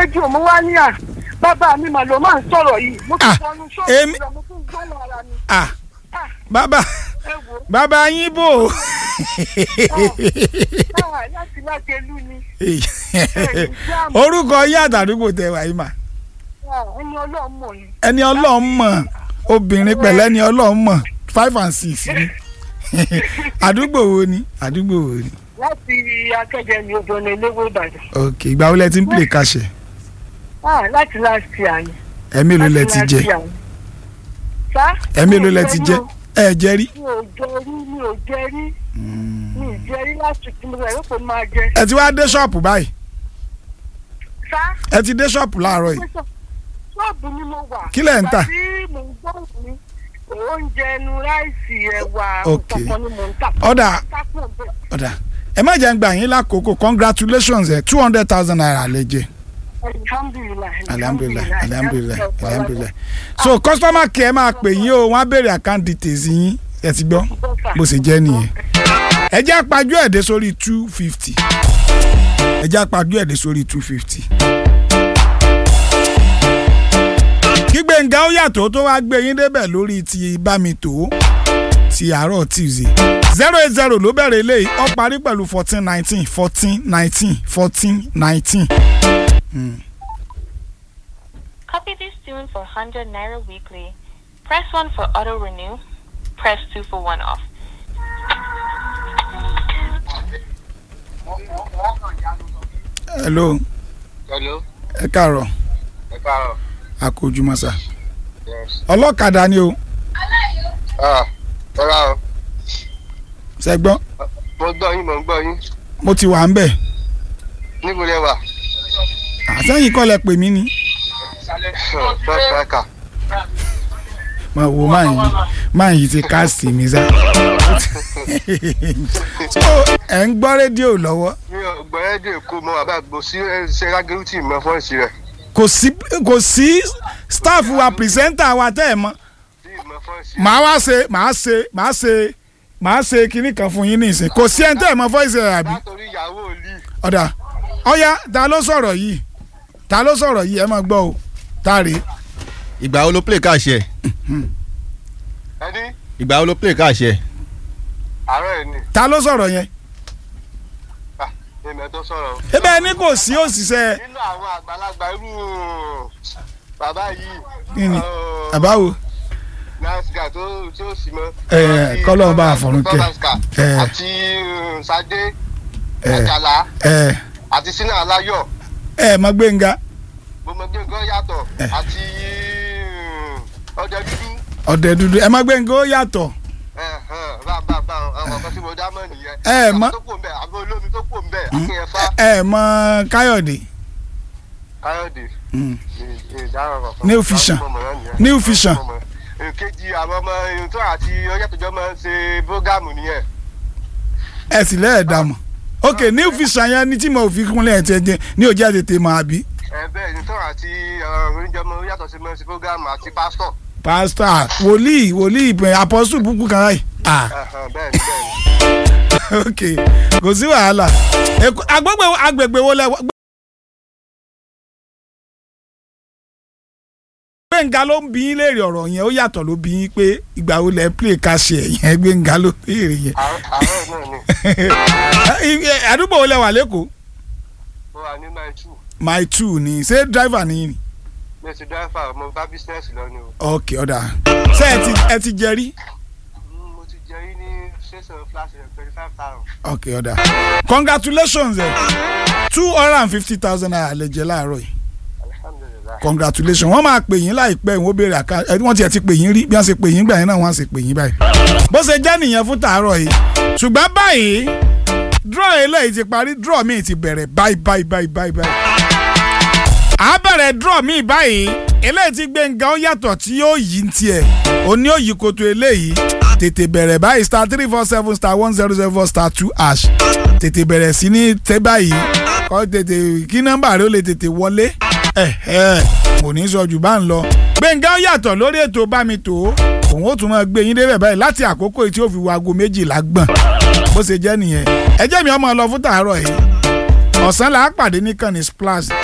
rédíò mo wá ní à bàbá mi mà ló máa ń sọ̀rọ̀ yìí mo ti Ah, wọnú èmi- ṣọ́ọ̀bù lọ mo tún gbọ́ lára mi ah Ah, bàbá ẹ wò ó bàbá yín bò ó. Ah, láti lájẹlú ni orúkọ yín àtàdúgbò tẹ wáyé mà Ah, ẹni ọlọ́run mọ̀ ni ẹni ọlọ́run mọ̀ obìnrin pẹ̀lẹ́ ẹni ọlọ́run mọ̀ five and six ni àdúgbò wo ni àdúgbò wo ni láti akẹ́jẹ́ ni odò ní eléwé ìbàdàn ok ìgbà wo lẹ ti ń play kàṣẹ Ah, láti láti àyè ẹ mélòó lẹ ti jẹ ẹ mélòó lẹ ti jẹ ẹ jẹ rí mi ò jẹ rí mi ò jẹ rí mi ò jẹ rí láti tí mo rẹ̀ yóò kó máa jẹ ẹ ti wá dé ṣọ́ọ̀pù báyìí sá ẹ ti dé ṣọ́ọ̀pù láàárọ̀ yìí ṣọ́ọ̀bù ni mo wà Kí lẹ̀ ń tà? Ìgbà tí mò ń gbọ́ mi oúnjẹ ẹnu ráìsì ẹ̀wà Ok. kankan ni mò ń tà Ọ̀dà. Tápọ̀ bẹ́ẹ̀. ọ̀dà ẹ má jẹ́ ń gbà yín lákòókò congratulations ẹ two hundred thousand naira lè jẹ alhamdulilayi alhamdulilayi alhamdulilayi alhamdulilayi so customer care máa pè yín o wọ́n á béèrè account details yín ẹ ti gbọ́ bó ṣe jẹ́ nìyẹn ẹ jẹ́ àpájú ẹ̀dẹ́ sórí two fifty ẹ jẹ́ àpájú ẹ̀dẹ́ sórí two fifty. kí Gbénga ó yàtọ̀ tó wá gbé yín débẹ̀ lórí ti bámitò ti àárọ̀ tuesday zero eight zero ló bẹ̀rẹ̀ eléyìí ó parí pẹ̀lú fourteen nineteen fourteen nineteen fourteen nineteen. Copy this tune for 100 Naira weekly. Press 1 for auto renew. Press 2 for one off. hello Hello. ẹ káàárọ̀ Ẹ káàárọ̀. àkójúmọ́ sà Yes. ọlọ́kadà ni o Ah, ẹ káàárọ̀. ṣẹ́gbọ́n Mo gbọ́ yín, mo ń gbọ́ yín. mo ti wà ń bẹ̀ Níbo lẹ wà? àtẹ̀yìn kọ́ lẹ pè mí ni Bẹ́ẹ̀ bẹ́ẹ̀ kà. mo wo máa yìí máa yìí ti káàsì mi sá. so ẹ̀ ń gbọ́ rédíò lọ́wọ́ Mi ò gbọ́ ẹ́dẹ̀ kó mọ àbá gbò sí ṣe rágẹ́rù tí mo fọ́ sí rẹ̀. kò sí kò sí staff wa pìrìsẹ́ńtà wa tẹ́ ẹ̀ mọ́ Tí mo fọ́ sí. màá wá ṣe màá ṣe màá ṣe màá ṣe kinní kan fún yín nísìn kò sí ẹni tẹ́ ẹ̀ mọ́ fọ́ìsì ẹ̀ àbí Látòrí ìyàwó òlì. ọ̀dà ọ̀yá ta ló sọ̀rọ̀ yìí ta ló sọ̀rọ̀ yìí ẹ máa gbọ́ o ta rèé ìgbà wo ló play káàṣì ẹ Ẹni ìgbà wo ló play káàṣì ẹ àárọ̀ ẹ̀ ni. ta ló sọ̀rọ̀ yẹn Ah, èmi ẹ̀ tó sọ̀rọ̀. ebe ẹni kò sí òṣìṣẹ́ Nínú àwọn àgbàlagbà irú bàbá yìí. Kí ni? ọ̀, àbáwo Nice guy tó tí ó sì mọ́. Ẹ, Àti kọ́lọ́run bá àfọ̀run kẹ́. Thomas Car, Ẹ. Àti um, Sadé. Ẹ. Àjàlá. ẹ Àti Sínú Aláyọ̀. ẹ mọ Gbénga gbogbo nǹkan yàtọ̀ Ẹ. àti um, ọdẹ dúdú ọ̀dẹ̀ dúdú ẹ mọ Gbénga ó yàtọ̀ bá bá bá àwọn kan tí mo dá mọ̀ nìyẹn. Ẹ, Àwọn mọ- tó kù ń bẹ̀ àbọ̀ olómi tó kù ń bẹ̀ akínyẹ̀fà ẹ mọ Káyọ̀dé káyọ̀dé Mm. ìdáhùn kankan. New Vision. New Vision. èkejì àwọn ọmọ ìrìntàn àti ọjọ́ tó jọ máa ń ṣe bógámù nìyẹn. ẹ sì lẹ́ẹ̀dá mọ̀ ok new vision yẹn ni tí mo fi kúnlẹ̀ ẹ̀ tiẹ̀ jẹ ní òjá tètè mọ̀ àbí ẹ bẹ́ẹ̀ ìrìntàn àti oníjọmọ yàtọ̀ sí máa ń ṣe bógámù àti pásítọ̀. pastor wòlíì wòlíì ìpè apostle búkú kan láì ah Ẹ̀hẹ̀n, bẹ́ẹ̀ ni bẹ́ẹ̀ ni. ok kò sí wàhálà Èkó- agbègbè agbègbè wo lẹ wà. Gbẹ̀ngà ló ń bí yín léèrè ọ̀rọ̀ yẹn ó yàtọ̀ ló bí yín pé ìgbà wo lẹ play kàṣẹ yẹn Gbẹ̀ngà ló béèrè yẹn Àárọ̀ àárọ̀ náà ni àdúgbò wo lẹ wà lẹ́kọ̀ọ́ mo wà ní mile two my two ni ṣé driver ni yín ni mi ti dáfà mo bá bísínẹ́sì lọ ni o. ok ọ̀dà ṣé ẹ ti ẹ ti jẹ rí Mm, mo ti jẹ yín ní ṣẹ́sàn flash rẹ̀ twenty five thousand. ok ọ̀dà congratulations ẹ two hundred and fifty thousand naira lè jẹ láàárọ̀ yìí alhamdulilayi. congratulations wọ́n máa pè yín láìpẹ́ wọ́n béèrè àká ẹ wọ́n tiẹ̀ ti pè yín rí bí wọ́n ṣe pè yín gbà yín náà wọ́n á ṣe pè yín báyìí. bó ṣe jẹ́ nìyẹn fún tàárọ̀ yìí ṣùgbọ́n báyìí draw eléyìí ti parí draw míì ti bẹ̀rẹ̀ báyìí báyìí báyìí báyìí báyìí. à á bẹ̀rẹ̀ draw míì báyìí eléyìí ti Gbénga ó yàtọ̀ tí yóò yí ń tiẹ̀ òní ó yí koto eléyìí tètè bẹ̀rẹ̀ báyìí star three four seven star one zero zero four star two hash tètè bẹ̀rẹ̀ sí ní tẹ́ báyìí kọ́ tètè kí nọ́mbà rẹ ó lè tètè wọlé ẹ̀ ẹ̀ kò ní sọ jù bá ń lọ. Gbénga ó yàtọ̀ lórí ètò bámi tó òun ó tún máa gbé yín débẹ̀ báyìí láti àkókò tí ó fi wo aago méjìlá gbọ̀n bó ṣe jẹ́ nìyẹn. ẹ jẹ́ mi ọmọ lọ fún tàárọ̀ yìí ọ̀sán là á pàdé ní kànnì splash